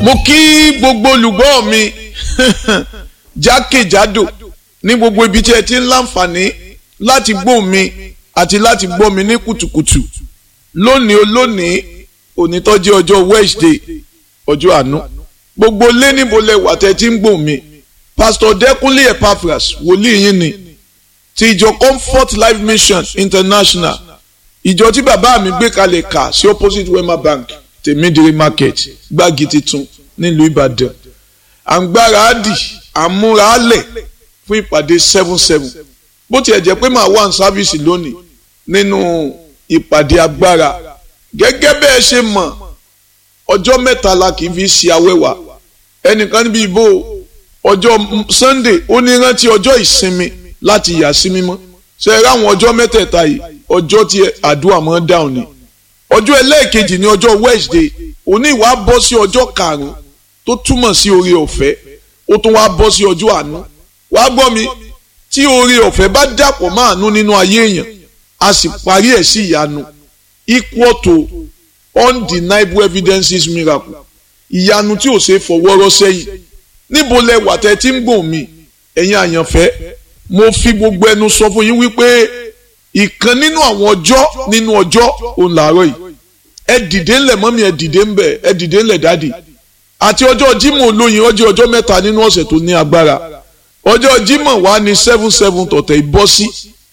mo kí gbogbo olùgbọ́ mi jákèjádò ní gbogbo ibi tí ẹ ti ń láǹfààní láti gbọ́ mi àti láti gbọ́ mi ní kùtùkùtù lónìí olónìí onítọ́jú ọjọ́ Wednesday ọjọ́ àánú gbogbo lé níbo lẹ wà tẹ́ ti ń gbọ́ mi Pastor Dẹ́kunlé Epaphras wòlíì yín ni ti ìjọ Comfort Life Mission International ìjọ tí bàbá mi gbé kalẹ̀ kà sí opposite Wema Bank tèmídìrí market gbági titun nílùú Ìbàdàn àǹgbára àdì àmúralẹ̀ fún ìpàdé seven seven bó tiẹ̀ jẹ́ pé màá wà ní sáfíìsì lónìí nínú ìpàdé agbára gẹ́gẹ́ bẹ́ẹ̀ ṣe mọ̀ ọjọ́ mẹ́ta la kì í fi ṣe awẹ́wà ẹnìkan níbi ìbò ọjọ́ Sunday ó ní rántí ọjọ́ ìsinmi láti yà sí mímọ́ ṣe é ráwọn ọjọ́ mẹ́tẹ̀ẹ̀ta yìí ọjọ́ tí àdúrà mọ́ dáhùn ni ọjọ́ ẹlẹ́ẹ̀kejì ní ọjọ́ Wednesday òní ìwà bọ́ sí ọjọ́ karùn-ún tó túmọ̀ sí oore ọ̀fẹ́ ó tún wá bọ́ sí ọjọ́ àánú wàá gbọ́ mi tí oore ọ̀fẹ́ bá dàpọ̀ mọ́ àánú nínú ayé èèyàn a sì parí ẹ̀ sí ìyanu equal to undeniable evidences miracle ìyanu tí ò ṣe fọwọ́rọ́ sẹ́yìn níbo lẹ wà tẹ́ tí ń gbọ̀n mi ẹ̀yin àyànfẹ́ mo fi gbogbo ẹnu sọ fún yín wípé ìkan nínú àwọn ọjọ́ nínú ọjọ́ òun làárọ̀ yìí ẹ dìde ńlẹ̀ mọ́mí ẹ dìde ńbẹ̀ ẹ dìde ńlẹ̀ dáàdì àti ọjọ́ Jímọ̀ olóyin ọjọ́ ọjọ́ mẹ́ta nínú ọ̀sẹ̀ tó ní agbára ọjọ́ Jímọ̀ wà ní seven seven tọ̀tẹ̀ ìbọ́ sí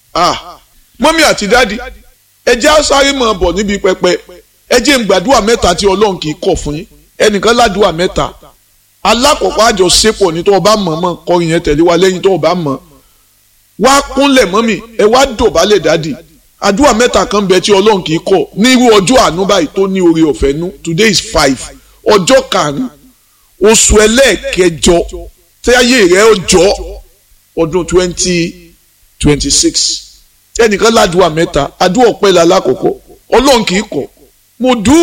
mọ́mí àti dáàdì ẹ jẹ́ sáré mọ̀ bọ̀ níbi pẹpẹ ẹ jẹ́ ń gbàdúrà mẹ́ta tí Ọlọ́run kì í kọ̀ fún yín ẹnìkan ládùúà mẹ́ta alákọ̀ọ́kọ́ àjọṣepọ̀ ní tó o bá mọ̀ mọ̀ kọrin yẹn tẹ̀lé wa lẹ́yìn tó o bá mọ̀ wá kúnlẹ̀ mọ́mì ẹ wá dọ̀bálẹ̀ dádì àdúrà mẹ́ta kan bẹ tí ọlọ́run kì í kọ̀ ní irú ọjọ́ àánú báyìí tó ní oore ọ̀fẹ́ nú today is five ọjọ́ karùn-ún oṣù ẹlẹ́ẹ̀kẹjọ tẹ́yẹ rẹ̀ ọjọ́ ọdún twenty twenty six ẹnìkan ládùúà mẹ́ta àdúrà ọ̀pẹ́ la lákòókò ọlọ́run kì í kọ̀ mo dùn